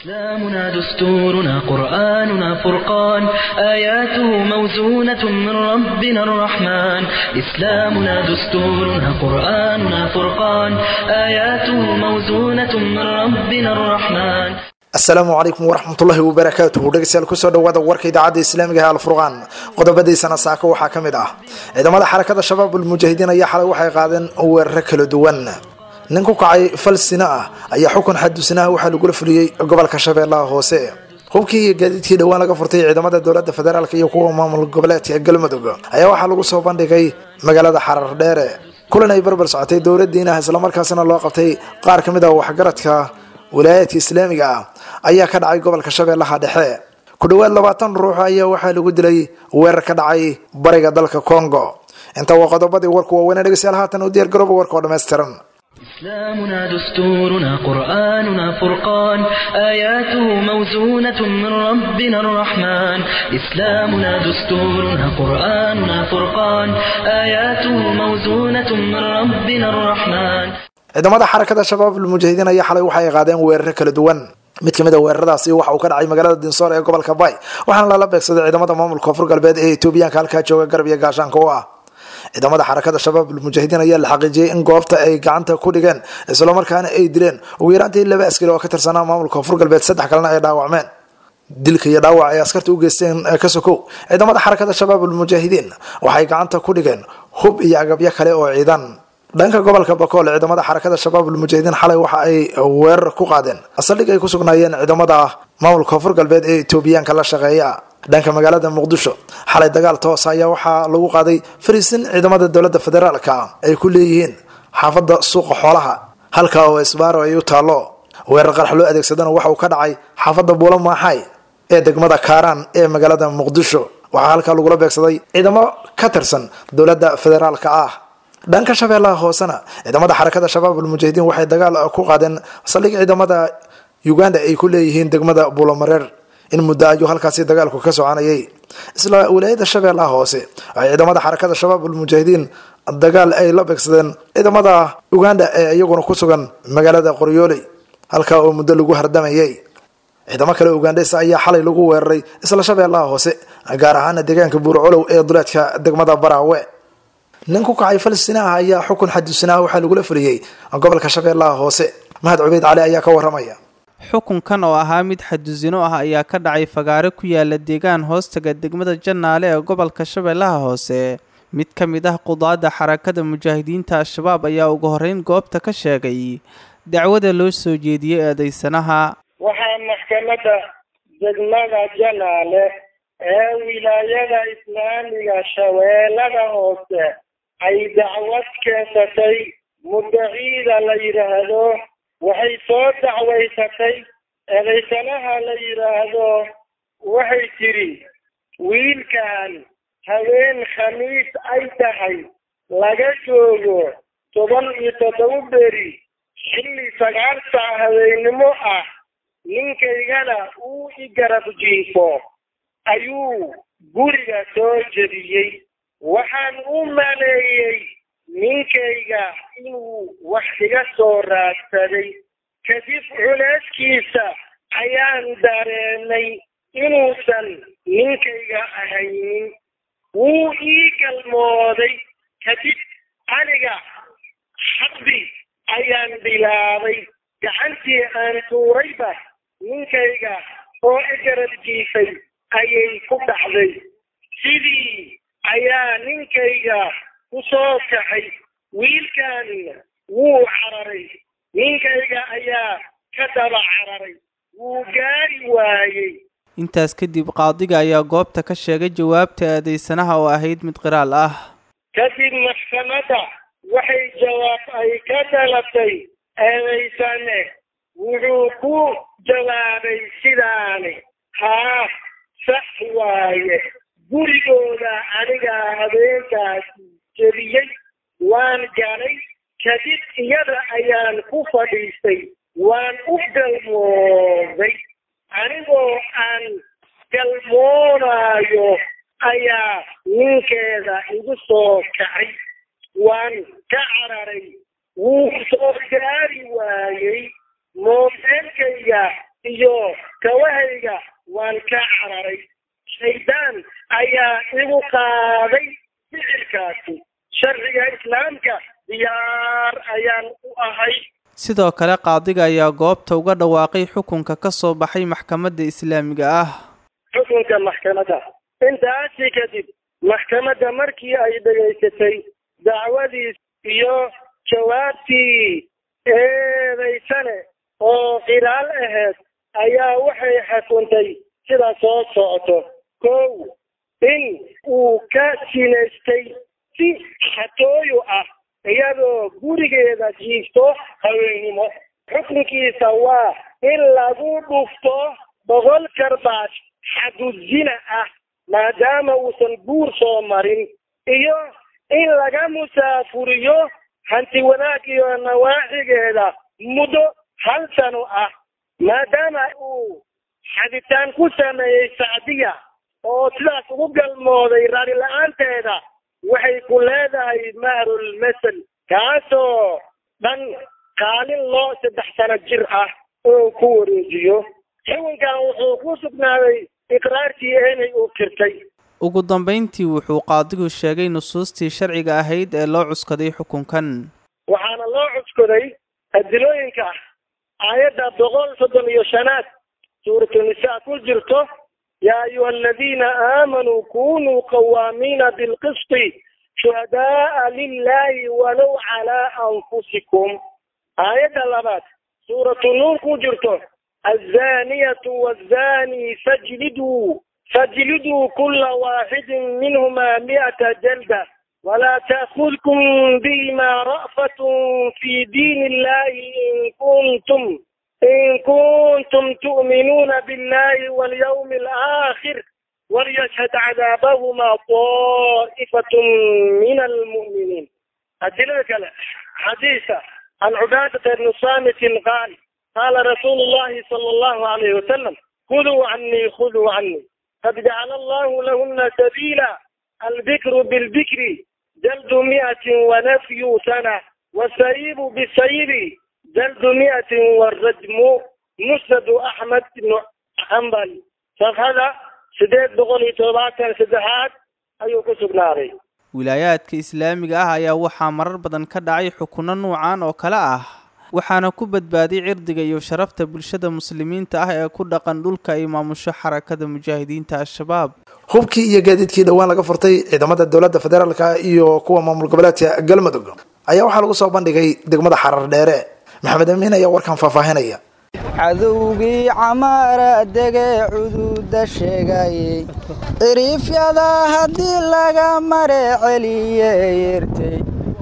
إسلامنا دستورنا قرآننا فرقان آياته موزونة من ربنا الرحمن إسلامنا دستورنا قرآننا فرقان آياته موزونة من ربنا الرحمن asalaamu calaykum waraxmatullaahi wabarakaatuhu dhegeystayaal kusoo dhawaada warka idaacadda islaamiga ee alfurqaan qodobadiisana saaka waxaa ka mid ah ciidamada xarakada shabaabul mujaahidiin ayaa xalay waxay qaadeen weeraro kala duwan nin ku kacay fal sina ah ayaa xukun xadusinaha waxaa lagula fuliyey gobolka shabeellaha hoose hubkii iyo gaadiidkii dhowaan laga furtay ciidamada dowlada federaalk iyo kuwa maamul goboleedka galmudug ayaa waxaa lagu soo bandhigay magaalada xarar dheere kulan ay barbar socotay dowladiina islamarkaasina loo qabtay qaar kamid ah waxgaradka wilaayadka islaamiga ah ayaa ka dhacay gobolka shabeellaha dhexe ku dhowaad labaatan ruux ayaa waxaa lagu dilay weerar ka dhacay bariga dalka congo inta waa qodobadii warku waaweynee dhegeystayaal haatan u diyaar garooba warka oo dhammaystiran إسلامنا دستورنا قرآننا فرقان آياته موزونة من ربنا الرحمن إسلامنا دستورنا قرآننا فرقان آياته موزونة من ربنا الرحمن ciidamada xarakada shabaabul mujaahidiin ayaa xalay waxay qaadeen weeraro kala duwan mid kamid a weeraradaasi waxa uu ka dhacay magaalada dinsoor ee gobolka bay waxaana lala beegsaday ciidamada maamulka koonfur galbeed ee etoobiyaanka halkaa jooga garab iyo gaashaanka u ah ciidamada xarakada shabaabul mujaahidiin ayaa la xaqiijiyey in goobta ay gacanta ku dhigeen islamarkaana ay dileen ugu yaraantii laba askari oo ka tirsanaa maamulka koonfur galbeed saddex kalena ay dhaawacmeen dilka iyo dhaawac ay askarta u geysteen ka sokow ciidamada xarakada shabaabul mujaahidiin waxay gacanta ku dhigeen hub iyo agabyo kale oo ciidan dhanka gobolka bakool ciidamada xarakada shabaabul mujaahidiin xalay waxa ay weerar ku qaadeen saldhig ay ku sugnaayeen ciidamada maamulka koonfur galbeed ee etoobiyaanka la shaqeeya dhanka magaalada muqdisho xalay dagaal toos ayaa waxaa lagu qaaday fariisin ciidamada dowlada federaalka ay ku leeyihiin xaafada suuqa xoolaha halka oo isbaaro ay u taalo weerar qarax loo adeegsadana waxa uu ka dhacay xaafada buulo maaxay ee degmada kaaraan ee magaalada muqdisho waxaa halkaa lagula beegsaday ciidamo ka tirsan dowlada federaalka ah dhanka shabeellaha hoosena ciidamada xarakada shabaabul mujaahidiin waxay dagaal ku qaadeen saldhig ciidamada uganda ay ku leeyihiin degmada buulomareer in muddo ayuu halkaasi dagaalku ka soconayay isla wilaayada shabeellaha hoose waxay ciidamada xarakada shabaabul mujaahidiin dagaal ay la beegsadeen ciidamada uganda ee iyaguna ku sugan magaalada qoryooley halkaa oo muddo lagu hardamayay ciidamo kale ugandhesa ayaa xalay lagu weeraray isla shabeellaha hoose gaar ahaana deegaanka buurcolow ee duleedka degmada baraawe nin ku kacay falsinaha ayaa xukun xadusinaha waxaa lagula fuliyey gobolka shabeellaha hoose mahad cubeyd cali ayaa ka waramaya xukunkan oo ahaa mid xadusino ah ayaa ka dhacay fagaare ku yaala deegaan hoostaga degmada jannaale ee gobolka shabeellaha hoose mid ka mid ah qudaadda xarakada mujaahidiinta al-shabaab ayaa ugu horreyn goobta ka sheegay dacwada loo soo jeediyey eedaysanaha waxaa maxkamadda degmada janaale ee wilaayada islaamiga shabeellada hoose ay dacwad keensatay muddaciida la yidhaahdo waxay soo dacwaysatay eedaysanaha la yidhaahdo waxay tidhi wiilkan haween khamiis ay tahay laga joogo toban iyo toddoba beri xilli sagaal sac habeennimo ah ninkaygana uu i garab jiifo ayuu guriga soo jediyey waxaan u maleeyey ninkayga inuu wax iga soo raadsaday kadib culeyskiisa ayaan dareemay inuusan ninkayga ahaynin wuu ii galmooday kadib aniga xabbi ayaan bilaabay gacantii aan tuurayba ninkayga oo i garab jiifay ayay ku dhacday sidii ayaa ninkayga ku soo kaxay wiilkan wuu cararay ninkayga ayaa ka daba cararay wuu gaari waayey intaas kadib qaadiga ayaa goobta ka sheegay jawaabta eedaysanaha oo ahayd mid qiraal ah kadib maxkamadda waxay jawaab ay ka dhalatay eedaysane wuxuu ku jawaabay sidaani haa sax waaye gurigooda anigaa habeenkaas jebiyey waan galay kadib iyada ayaan ku fadhiistay waan u galmooday anigoo aan galmoonaayo ayaa ninkeeda igu soo kacay waan ka cararay wuu soo gaari waayey moobeelkayga iyo oo kawahayga waan ka cararay shaydaan ayaa igu qaaday ficilkaasi sharciga islaamka diyaar ayaan u ahay sidoo kale qaadiga ayaa goobta uga dhawaaqay xukunka ka soo baxay maxkamadda islaamiga ah xukunka maxkamadda intaasi kadib maxkamadda markii ay dhegaysatay dacwadiis iyo jawaabtii eedaysane oo qiraal ahayd ayaa waxay xukuntay sida soo socoto kow in uu ka sinaystay si xatooyo ah iyadoo gurigeeda jiifto haweennimo xukunkiisa waa in lagu dhufto boqol karbaash xaduzina ah maadaama uusan guur soo marin iyo in laga musaafuriyo hanti wanaag iyo nawaaxigeeda muddo hal sano ah maadaama uu xaditaan ku sameeyey sacdiya oo sidaas ugu galmooday raali la-aanteeda waxay ku leedahay mahrul masel kaasoo dhan kaalin loo saddex sano jir ah oo ku wareejiyo xukunkan wuxuu ku sugnaaday iqraarkii eenay uu kirtay ugu dambayntii wuxuu qaadigu sheegay nusuustii sharciga ahayd ee loo cuskaday xukunkan waxaana loo cuskoday adilooyinka aayadda boqol soddon iyo shanaad suuratunisaa ku jirto yaa ayuha aladiina aamanuu kunuu qawaamiina bilqisti shuhadaaa lilahi walow calaa anfusikum aayadda labaad suuratu nuur ku jirto azaniyatu wazani fajliduu fajliduu kula waaxidin minhuma mi'ata jalda ولا تأخذكم بهما رأفة في دين الله إن كنتم إن كنتم تؤمنون بالله واليوم الآخر وليشهد عذابهما طائفة من المؤمنين أدلك حديثة عن عبادة بن صامت قال قال رسول الله صلى الله عليه وسلم خذوا عني خذوا عني قد جعل الله لهن سبيلا البكر بالبكر جلد مئة ونفي سنة والسيب بالسيب جلد مئة والرجم مسند أحمد بن حنبل صفحة سديد بقولي توباتا سدحات أيو كسب ناري wilaayaadka islaamiga ah ayaa waxaa marar badan ka dhacay xukunno nuucan oo kale ah waxaana ku badbaaday cirdiga iyo sharafta bulshada muslimiinta ah ee ku dhaqan dhulka ay maamusho xarakada mujaahidiinta al-shabaab hubkii iyo gaadiidkii dhowaan laga furtay ciidamada dowladda federaalka iyo kuwa maamul goboleedka galmudug ayaa waxaa lagu soo bandhigay degmada xarar dheere maxamed amiin ayaa warkan faahfaahinaya cadowgii camaara degee cuduuda sheegayey ciriifyada haddii laga mare celiye yertay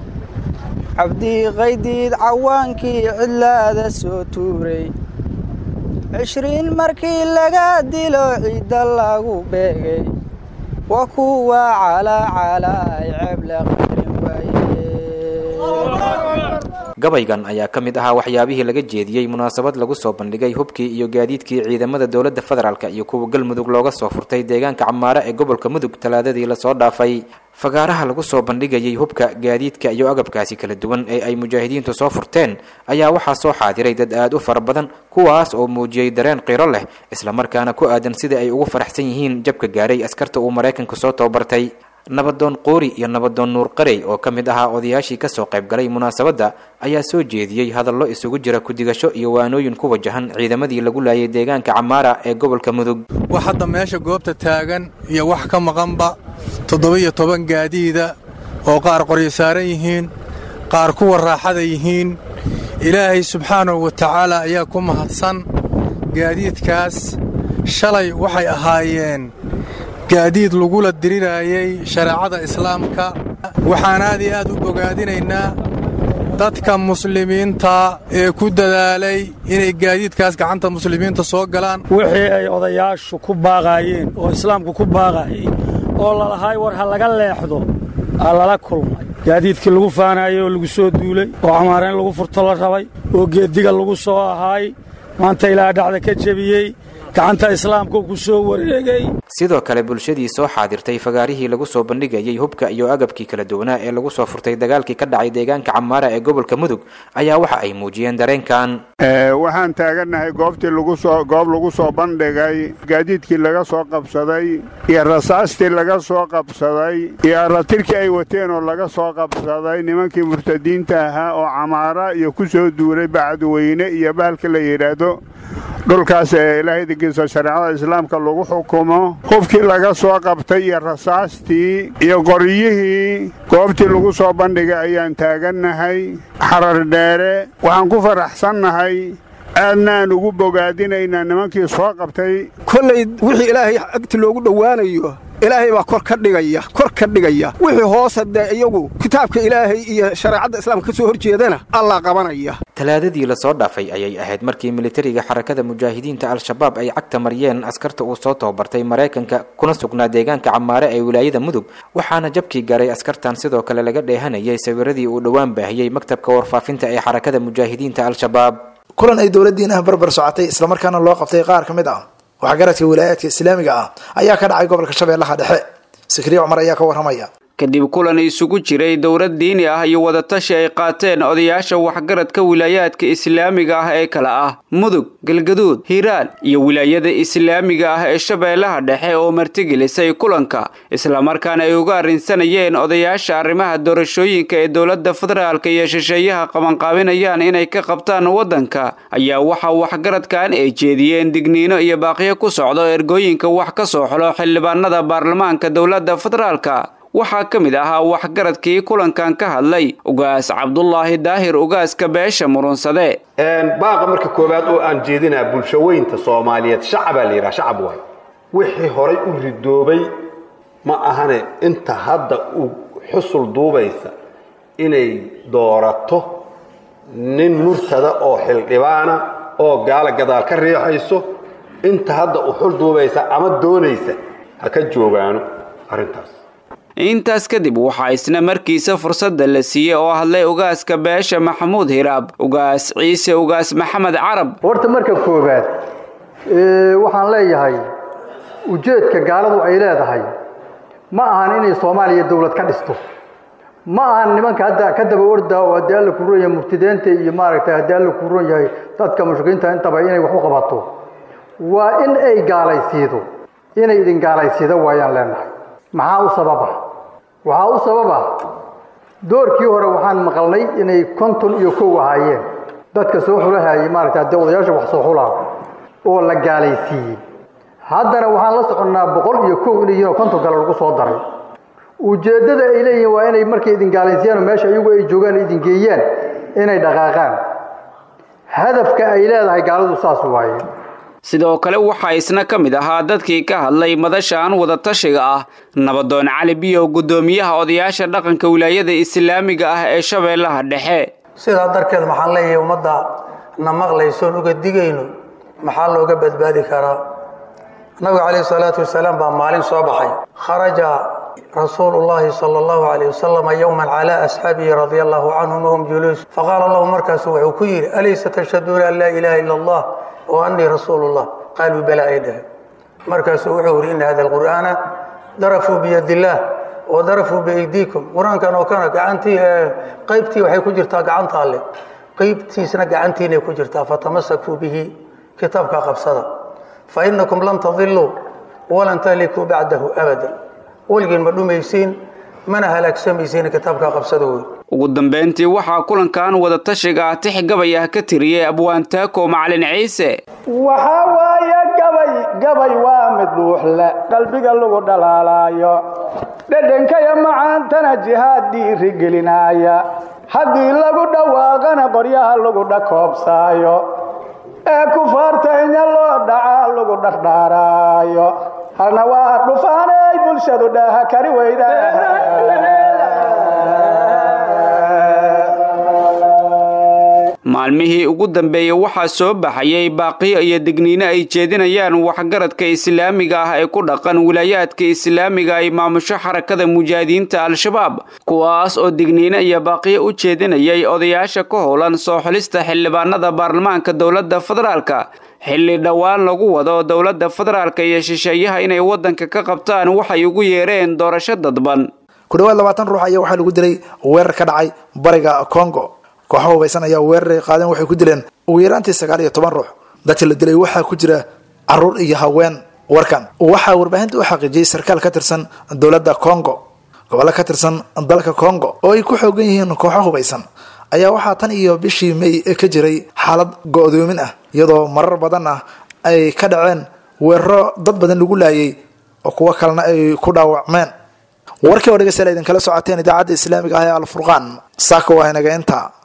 cabdii qaydiid cawaankii cidlaada soo tuuray cishriin markii laga dilo ciidda lagu beegay wa kuwa calaacalaay ceebla qadrin waaye gabaygan ayaa ka mid ahaa waxyaabihii laga jeediyey munaasabad lagu soo bandhigay hubkii iyo gaadiidkii ciidamada dowladda federaalk iyo kuwa galmudug looga soo furtay deegaanka camaare ee gobolka mudug talaadadii lasoo dhaafay fagaaraha lagu soo bandhigayay hubka gaadiidka iyo agabkaasi kala duwan ee ay mujaahidiintu soo furteen ayaa waxaa soo xaadiray dad aad u fara badan kuwaas oo muujiyey dareen qiiro leh islamarkaana ku aadan sida ay ugu faraxsan yihiin jabka gaaray askarta uu maraykanku soo tababartay nabadoon qoori iyo nabadoon nuur qarey oo ka mid ahaa odayaashii kasoo qayb galay munaasabadda ayaa soo jeediyey hadallo isugu jira ku-digasho iyo waanooyin ku wajahan ciidamadii lagu laayay deegaanka camaara ee gobolka mudug wax hadda meesha goobta taagan iyo wax ka maqanba toddoba-iyo toban gaadiida oo qaar qoryo saaran yihiin qaar kuwa raaxada yihiin ilaahay subxaanahu wa tacaala ayaa ku mahadsan gaadiidkaas shalay waxay ahaayeen gaadiid lagula diriraayey shareecada islaamka waxaan aad iyo aad u bogaadinaynaa dadka muslimiinta ee ku dadaalay inay gaadiidkaas gacanta muslimiinta soo galaan wixii ay odayaashu ku baaqaayeen oo islaamku ku baaqaayey oo lalahaay war ha laga leexdo aa lala kulmay gaadiidkii lagu faanaayey oo lagu soo duulay oo camaara in lagu furto la rabay oo geeddiga lagu soo ahaay maanta ilaa dhacda ka jebiyey gacanta islaamka ku soo wareegay sidoo kale bulshadii soo xaadirtay fagaarihii lagu soo bandhigayay hubka iyo agabkii kala duwanaa ee lagu soo furtay dagaalkii ka dhacay deegaanka camaara ee gobolka mudug ayaa waxa ay muujiyeen dareenkan waxaan taagannahay goobtii lagusoo goob lagu soo bandhigay gaadiidkii laga soo qabsaday iyo rasaastii laga soo qabsaday iyo aratirkii ay wateen oo laga soo qabsaday nimankii murtadiinta ahaa oo camaara iyo ku soo duulay bacadweyne iyo bahalka la yidhaahdo dhulkaas ee ilaahay digiisa shareecada islaamka lagu xukumo hubkii laga soo qabtay iyo rasaastii iyo qoryihii goobtii lagu soo bandhigay ayaan taagannahay xarar dheere waxaan ku faraxsannahay aadna aan ugu bogaadinaynaa nimankii soo qabtay kollay wixii ilaahay agti loogu dhowaanayo ilaahay baa kor ka dhigaya kor ka dhigaya wixii hoose dee iyagu kitaabka ilaahay iyo shareecadda islaamka ka soo hor jeedana allaa qabanaya talaadadii lasoo dhaafay ayay ahayd markii militariga xarakada mujaahidiinta al-shabaab ay cagta mariyeen askarta uu soo tababartay maraykanka kuna sugnaa deegaanka camaare ee wilaayada mudug waxaana jabkii garay askartan sidoo kale laga dheehanayay sawiradii uu dhowaan baahiyey maktabka warfaafinta ee xarakada mujaahidiinta al-shabaab kulan ay dowladdiinaha barbar socotay islamarkaana loo qabtay qaar ka mid ah waxgaradka wilaayaadka islaamiga ah ayaa ka dhacay gobolka shabeellaha dhexe sikriye cumar ayaa ka warramaya kadib kulan isugu jiray dowlad diini ah iyo wadatashi ay qaateen odayaasha waxgaradka wilaayaadka islaamiga ah ee kale ah mudug galgaduud hiiraan iyo wilaayada islaamiga ah ee shabeellaha dhexe oo martigelisay kulanka islamarkaana ay uga arrinsanayeen odayaasha arrimaha doorashooyinka ee dowladda federaalka iyo shisheeyaha qabanqaabinayaan inay ka qabtaan waddanka ayaa waxaa waxgaradkan ay jeediyeen digniino iyo baaqiyo ku socdo ergooyinka wax ka soo xulo xildhibaanada baarlamaanka dowladda federaalka waxaa ka mid ahaa waxgaradkii kulankan ka hadlay ugaas cabdulaahi daahir ugaaska beesha murunsade baaqa marka koowaad oo aan jeedinaa bulshaweynta soomaaliyeed shacabaa la yidhaha shacab waay wixii horay u ridoobay ma ahane inta hadda u xusul duubaysa inay doorato nin murtada oo xildhibaana oo gaala gadaal ka riixayso inta hadda u xul duubaysa ama doonaysa ha ka joogaano arrintaas intaas kadib waxaa isna markiisa fursadda la siiyey oo hadlay ugaaska beesha maxamuud hiraab ugaas ciise ugaas maxamed carab horta marka koowaad waxaan leeyahay ujeedka gaaladu ay leedahay ma ahan inay soomaaliya dowlad ka dhisto ma ahan nimanka hadda ka daba orda oo haddii alla ku ron yahay murtideenta iyo maaragtay haddii alla ku ron yahay dadka mushrikiinta intaba inay wax u qabato waa in ay gaalaysiido inay idin gaalaysiido waayaan leenahay maxaa u sababa waxaa u sababa doorkii hore waxaan maqalnay inay konton iyo kow ahaayeen dadka soo xulahayay maaragtay haddii odayaasha wax soo xulaa oo la gaalaysiiyey haddana waxaan la soconnaa boqol iyo kow inay yihiin oo konton kale lagu soo daray ujeeddada ay leeyihiin waa inay markay idin gaalaysiiyaan oo meesha iyagu ay joogaan idin geeyaan inay dhaqaaqaan hadafka ay leedahay gaaladu saas waaye sidoo kale waxaa isna ka mid ahaa dadkii ka hadlay madashaan wadatashiga ah nabadoon cali biyow guddoomiyaha odayaasha dhaqanka wilaayada islaamiga ah ee shabeellaha dhexe sidaa darteed maxaan leeyahay ummadda na maqlaysoon uga digayno maxaa looga badbaadi karaa nabiga calayhi salaatu wasalaam baa maalin soo baxay kharaja rasuulu llahi sala allahu calayh wasalam yowman calaa asxaabihi radia allahu canhum wahum juluus faqaala lahu markaasu wuxuu ku yidhi alaysa tashhaduuna an laa ilaaha ila allah wa annii rasuulullah qaaluu bala ay dhaheen markaasuu wuxuu yidhi ina hada alqur'aana darafuu biyadillaah wa darafuu biaydiikum qur-aankan oo kana gacantii qaybtii waxay ku jirtaa gacanta alle qaybtiisna gacantiinay ku jirtaa fatamasakuu bihi kitaabka qabsada fa inakum lan tadiluu walan tahlikuu bacdahu abadan weligiin ma dhumaysiin mana halaagsamaysiin kitaabka qabsada wey ugu dambeyntii waxaa kulankan wadatashiga ah tix gabay ah ka tiriyey abwaantaako macalin ciise waxaa waaye gabay gabay waa mid dhuuxle qalbiga lagu dhalaalaayo dhedhenkaya macaantana jihaad dhiirigelinaaya haddii lagu dhawaaqana qoryaha lagu dhakoobsaayo ee kufaartaynya loo dhacaa lagu dhardhaaraayo halna waa dhufaanay bulshadu dhaaha kari weyda maalmihii ugu dambeeyey waxaa soo baxayay baaqiyo iyo digniino ay jeedinayaan waxgaradka islaamiga ah ee ku dhaqan wilaayaadka islaamiga ay maamusho xarakada mujaahidiinta al-shabaab kuwaas oo digniino iyo baaqiyo u jeedinayay odayaasha ka howlan soo xulista xildhibaanada baarlamaanka dowladda federaalka xilli dhowaan lagu wado dowladda federaalka iyo shisheeyaha inay waddanka ka qabtaan waxay ugu yeereen doorasho dadban ku dhawaad labaatan ruux ayaa waxaa lagu dilay weerar ka dhacay bariga congo kooxo hubaysan ayaa weeraray qaadeen waxay ku dileen ugu yaraantii sagaal iyo toban ruux dadka la dilay waxaa ku jira caruur iyo haween warkan waxaa warbaahinta u xaqiijiyey sarkaal ka tirsan dowladda congo gobollo ka tirsan dalka congo oo ay ku xoogan yihiin kooxo hubaysan ayaa waxaa tan iyo bishii may ka jiray xaalad go-doomin ah iyadoo marar badan ah ay ka dhaceen weeraro dad badan lagu laayay oo kuwo kalena ay ku dhaawacmeen warkii oo dhegeystayaal idinkala socoteen idaacadda islaamiga ah ee alfurqaan saaka waa inaga intaa